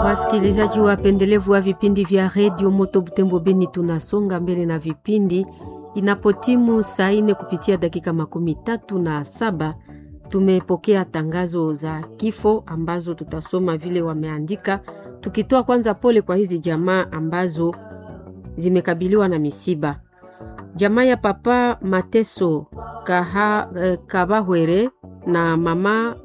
Wasikilizaji wapendelevu wa vipindi vya redio Moto Butembo Beni, tunasonga mbele na vipindi. Inapotimu saa ine kupitia dakika makumi tatu na saba tumepokea tangazo za kifo ambazo tutasoma vile wameandika, tukitoa kwanza pole kwa hizi jamaa ambazo zimekabiliwa na misiba. Jamaa ya papa Mateso Kaha, eh, Kabahwere na mama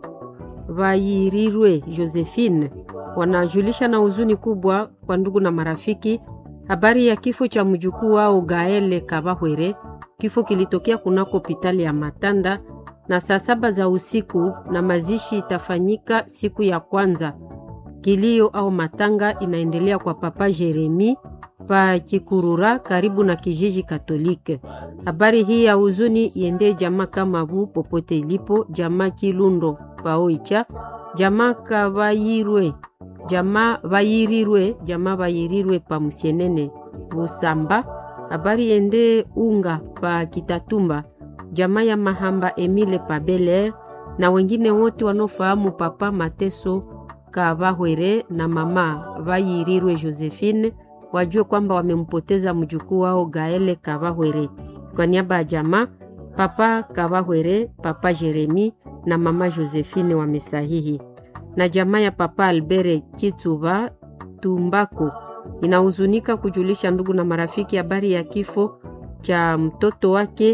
Vayirirwe Josephine wanajulisha na huzuni kubwa kwa ndugu na marafiki habari ya kifo cha mjukuu wao Gaele Kabahwere. Kifo kilitokea kunako hospitali ya Matanda na saa saba za usiku, na mazishi itafanyika siku ya kwanza. Kilio au matanga inaendelea kwa papa Jeremi pa Kikurura karibu na kijiji Katolike. Habari hii ya huzuni iende jamaa kama bu popote ilipo, jamaa Kilundo paoicha, jamaa Kabayirwe, jamaa Bayirirwe, jamaa Bayirirwe pa Musienene Busamba. Habari ende unga pa Kitatumba, jamaa ya Mahamba Emile pa Beler na wengine wote wanaofahamu papa Mateso Kabahwere na mama Bayirirwe Josephine wajue kwamba wamempoteza mjukuu wao Gaele Kabahwere. Kwa niaba ya jamaa papa Kabahwere, papa Jeremi na mama Josephine wamesahihi. Na jamaa ya papa Albere Kituba Tumbako inahuzunika kujulisha ndugu na marafiki habari ya kifo cha mtoto wake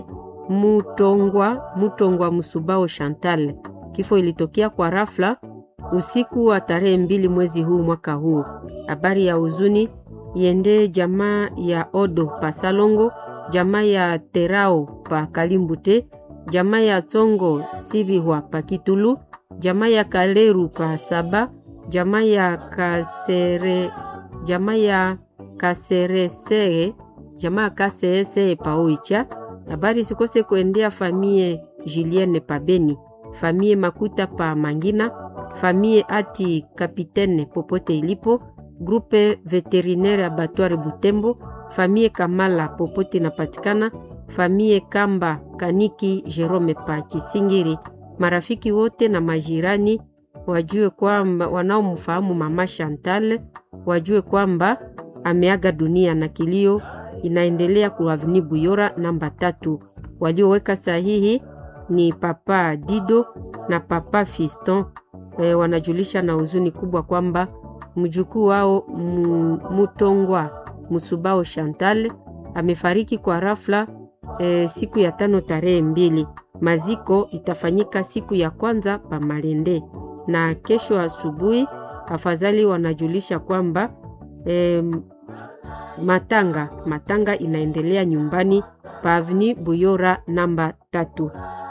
Mutongwa Mutongwa Musubao Chantal. Kifo ilitokea kwa rafla usiku wa tarehe mbili mwezi huu mwaka huu. Habari ya huzuni iende jamaa ya Odo pa Salongo, jamaa ya Terao pa Kalimbute, jamaa ya Tsongo Sibihwa pa Kitulu, jamaa ya Kaleru pa Saba, jamaa ya Kasere, jamaa ya Kaseresee, jamaa ya Kaseesee pa Oicha. Habari sikose kuendea famie Julienne pa Beni, famie Makuta pa Mangina, famie Ati Kapitene popote ilipo grupe veterinaire abattoir Butembo, famille Kamala popote inapatikana, famille Kamba Kaniki Jerome pa Kisingiri. Marafiki wote na majirani wajue kwamba wanaomfahamu mama Chantal wajue kwamba ameaga dunia na kilio inaendelea kwa Avenue Buyora namba tatu. Walioweka sahihi ni papa Dido na papa Fiston. E, wanajulisha na huzuni kubwa kwamba mjukuu wao Mutongwa Musubao Chantal amefariki kwa rafla e, siku ya tano tarehe mbili. Maziko itafanyika siku ya kwanza pa Malende na kesho asubuhi. Afadhali wanajulisha kwamba e, matanga matanga inaendelea nyumbani pa Avenue Buyora namba tatu.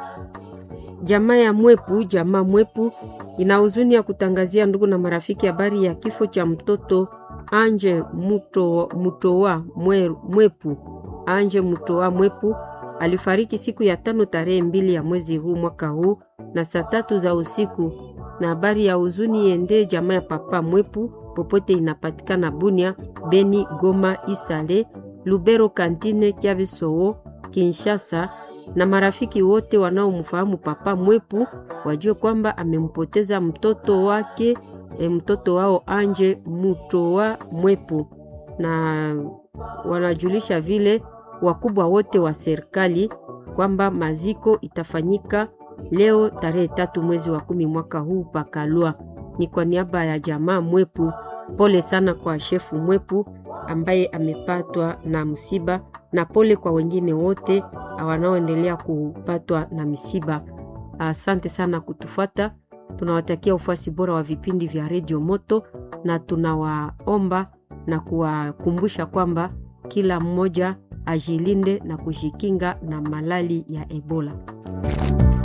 Jamaa ya Mwepu, jamaa Mwepu ina huzuni ya kutangazia ndugu na marafiki habari ya kifo cha mtoto Anje Muto, Mutowa mwe, Mwepu. Anje Mutowa Mwepu alifariki siku ya tano tarehe mbili ya mwezi huu mwaka huu na saa tatu za usiku. Na habari ya huzuni yende jamaa ya papa Mwepu popote inapatikana Bunia, Beni, Goma, Isale, Lubero, Kantine, Kiabisowo, Kinshasa na marafiki wote wanaomfahamu papa Mwepu wajue kwamba amempoteza mtoto wake e, mtoto wao Anje Mutowa Mwepu, na wanajulisha vile wakubwa wote wa serikali kwamba maziko itafanyika leo tarehe tatu mwezi wa kumi mwaka huu pakalwa. Ni kwa niaba ya jamaa Mwepu, pole sana kwa shefu Mwepu ambaye amepatwa na msiba na pole kwa wengine wote wanaoendelea kupatwa na misiba. Asante sana kutufuata. Tunawatakia ufuasi bora wa vipindi vya redio Moto na tunawaomba na kuwakumbusha kwamba kila mmoja ajilinde na kujikinga na malali ya Ebola.